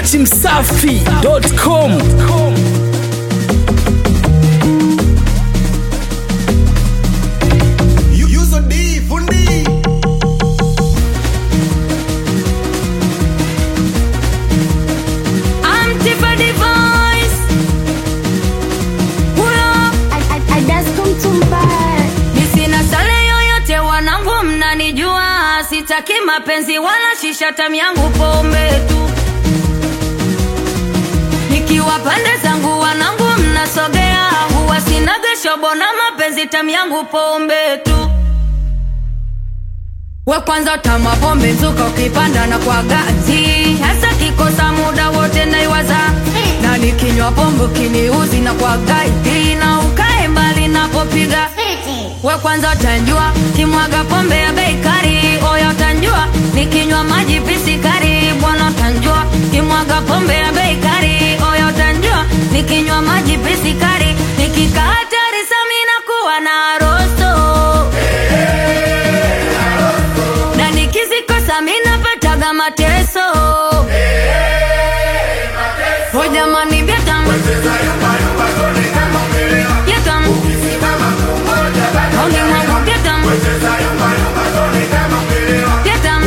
dachimsafi.com Yuzo D, fundi. I'm Tiffany Voice. Huyo mi sina sale yoyote, wanangu mnanijua, sitaki mapenzi wala shisha, tamu yangu pombe tu. Nikiwa pande zangu wanangu mnasogea, huwa sinaga shobo na mapenzi, tamu yangu pombe tu. We kwanza tama pombe mzuka ukipanda na kwa gazi hasa kikosa muda wote naiwaza na nikinywa pombe kiniuzi na kwa gaidi na ukae mbali napopiga we kwanza utanjua kimwaga pombe ya bei kali oya utanjua nikinywa maji pisikari bwana utanjua kimwaga pombe ya bei kali oya utanjua nikinywa maji pisikari nikikaa hatari samina kuwa na rosto na nikizikosa minapataga mateso ho jamani vyatam vyatam auni mwangu vyatam vyatam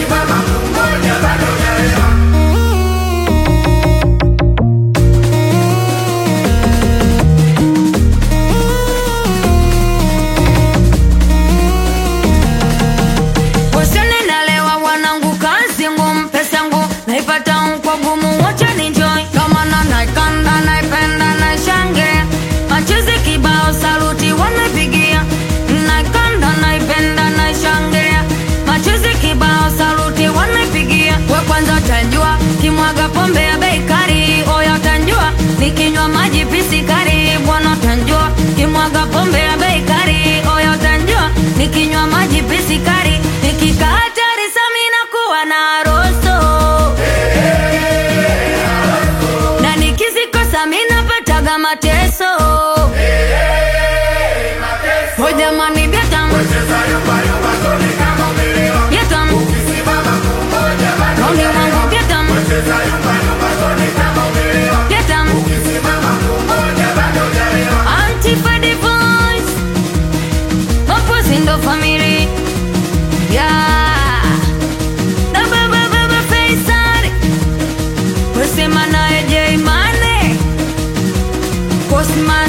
Wasione nalewa wanangu kazi ngumu pesa ngumu naipata kwa gumu wacha ninjoy kama na naikanda naipenda na shange machozi kibao saluti wanapigia naikanda naipenda na shange machozi kibao saluti wanapigia we kwanza utanjua kimwaga pombe ya bei kali oya utanjua nikinywa maji pisikari bwana utanjua kimwaga pombe ya bei kali oya utanjua nikinywa maji pisikari nikikaa hatari samina kuwa na rosto na nikizikosa minapataga mateso ho jamani vyatam vyatam auni mwangu vyatam vyatam Antifadi voice Mapozi ndo family Yeah Na baba baba Faisal Wesema naye J Mane Cosman